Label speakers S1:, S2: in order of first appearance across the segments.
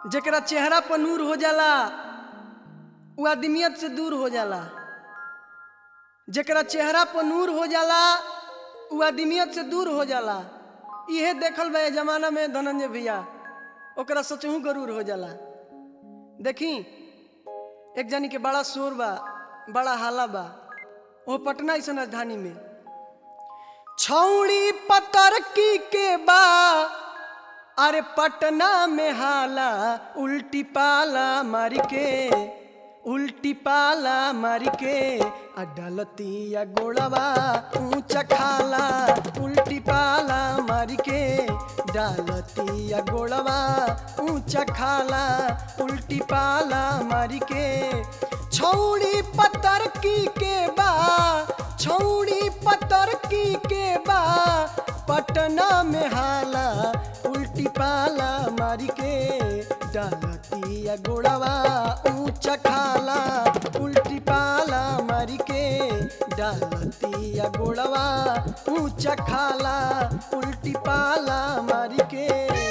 S1: जेकरा चेहरा पर नूर हो जाला उ आदमियत से दूर हो जाला जेकरा चेहरा पर नूर हो जाला उ आदमियत से दूर हो जाला इहे देखल बा ए जमाना में धनंजय भैया ओकरा सचहू गरूर हो जाला देखी एक जनी के बड़ा शोर बा बड़ा हाला बा वो पटना ऐसा राजधानी में छौड़ी पतरकी के बा अरे पटना में हाला उल्टी पाला मारी के उल्टी पाला मारी के अडलतिया गोड़वा ऊंचा खाला उल्टी पाला मारी के डालतिया गोड़वा ऊंचा खाला उल्टी पाला मारी के छौड़ी पतरकी के बा छौड़ी पतरकी के बा पटना में हाला उल्टी पाला मारी के डालतिया गोड़वा ऊंचा खाला उल्टी पाला मारी के डालतिया गोड़वा ऊंचा खाला उल्टी पाला मारी के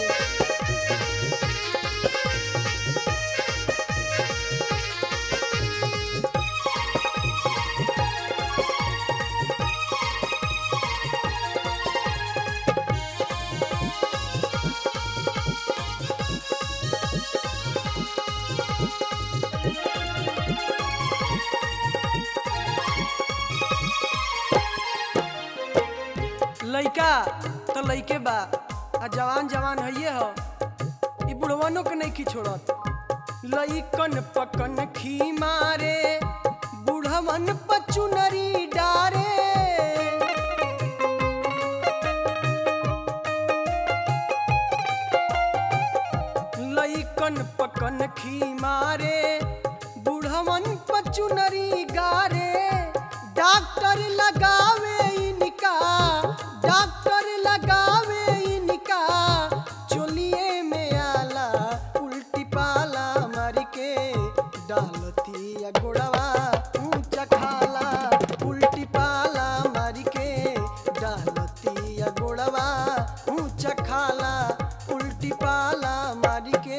S1: लइका तो लइके बा आ जवान जवान हइये हो ई बुढ़वनो के नहीं छोड़त लइकन पकन खी मारे बुढ़वन पचुनरी डारे लइकन पकन खी मारे बुढ़वन पचुनरी गारे डॉक्टर लगावे इनका डॉक्टर लगावे इनका चोलिए में आला उल्टी पाला मारी के डालतिया गोड़वा ऊंचा खाला उल्टी पाला मारी के डालतिया गोड़वा ऊंचा खाला उल्टी पाला मारी के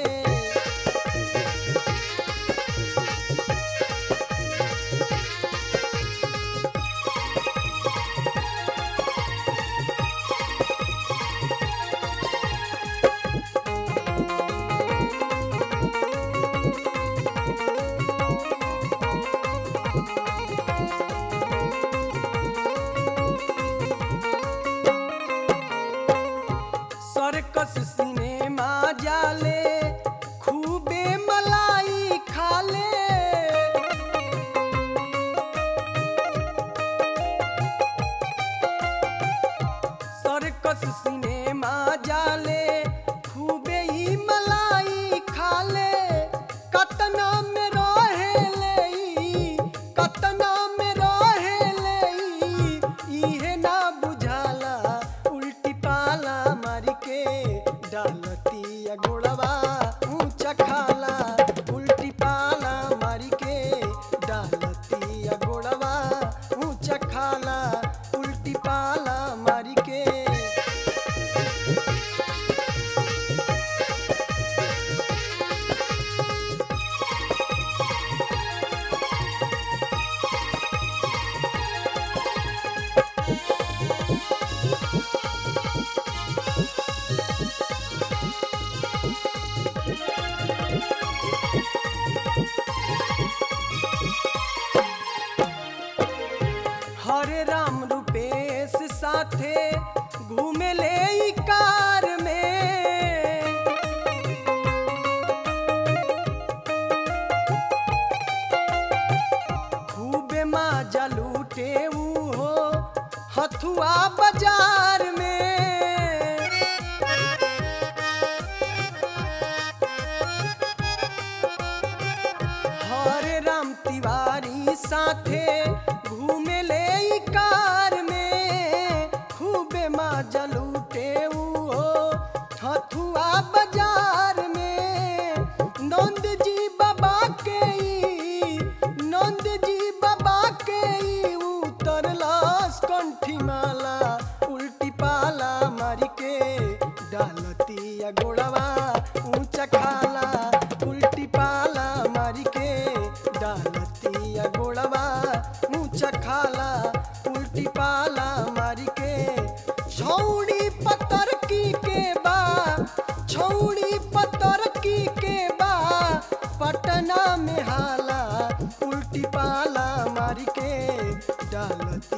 S1: सर्कस सिनेमा जाले खूबे मलाई खाले सर्कस सिनेमा जाले खूबे ही मलाई खाले कतना में रहेले ई, कतना में रहेले ई, इहे ना बुझाला उल्टी पाला मारी के डालतिया गोड़वा ऊंचा खाला उल्टी पाला मारी के डालतिया गोड़वा ऊंचा खाला उल्टी पाला मारी के हरे राम रूपेश साथे घूमे ले ई कार में खूबे माजा लूटे ऊ हो हथुआ बाजार में हरे राम तिवारी साथे घूमे ले ई कार में खूबे माजा लूटे ऊ हो हथुआ बाजार में नंद जी बाबा के ई, नंद जी बाबा के ई उतरलास कंठी माला उल्टी पाला मारी के डालतिया गोड़वा ऊंचा खाला छौड़ी पतर की के बा छौड़ी पतर की के बा पटना में हाला उल्टी पाला मारी के डालत